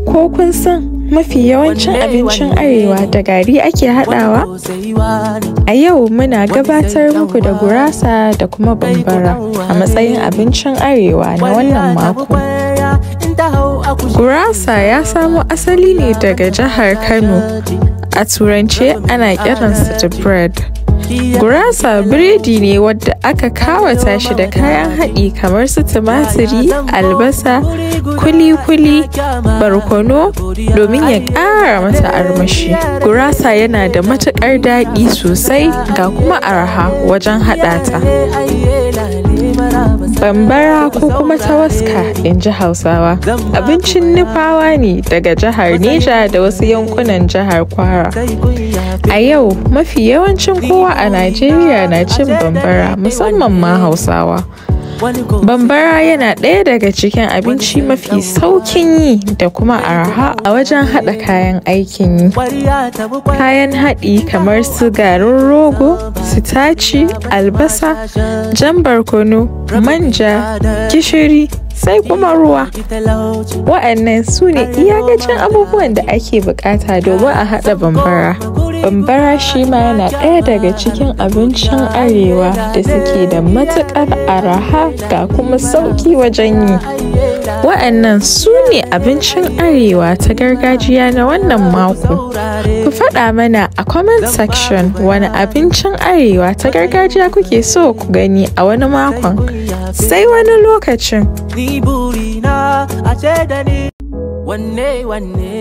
Ko kun san mafi yawancin abincin arewa da gari ake haɗawa? A yau muna gabatar muku da gurasa da kuma bambara a matsayin abincin arewa na wannan mako. Gurasa ya samo asali ne daga jihar Kano. A turance ana kiransa da bread. Gurasa biredi ne wadda aka kawata shi da kayan haɗi kamar su tumatiri, albasa, kuli-kuli, barkono domin ya ƙara mata armashi. Gurasa yana da matuƙar daɗi sosai ga kuma arha wajen haɗa ta. Bambara ko kuma tawaska in ji Hausawa. Abincin nufawa ne daga jihar Neja da wasu yankunan jihar Kwara. A yau mafi yawancin kowa a Najeriya na cin bambara musamman ma Hausawa. Bambara yana ɗaya daga cikin abinci mafi saukin yi da kuma arha a wajen haɗa kayan aikin yi. Kayan haɗi kamar su garin rogo, sitaci, albasa, jan barkono, manja, gishiri, sai kuma ruwa. Wa'annan su ne iyakacin abubuwan da ake bukata domin a haɗa bambara. Bambara shi ma yana ɗaya daga cikin abincin arewa da suke da matuƙar araha ga kuma sauƙi wajen yi. Wa'annan su ne abincin arewa ta gargajiya na wannan mako. Ku faɗa mana a comment section wani abincin arewa ta gargajiya kuke so ku gani a wani makon. Sai wani lokacin. Ni burina a ce da ni wanne wanne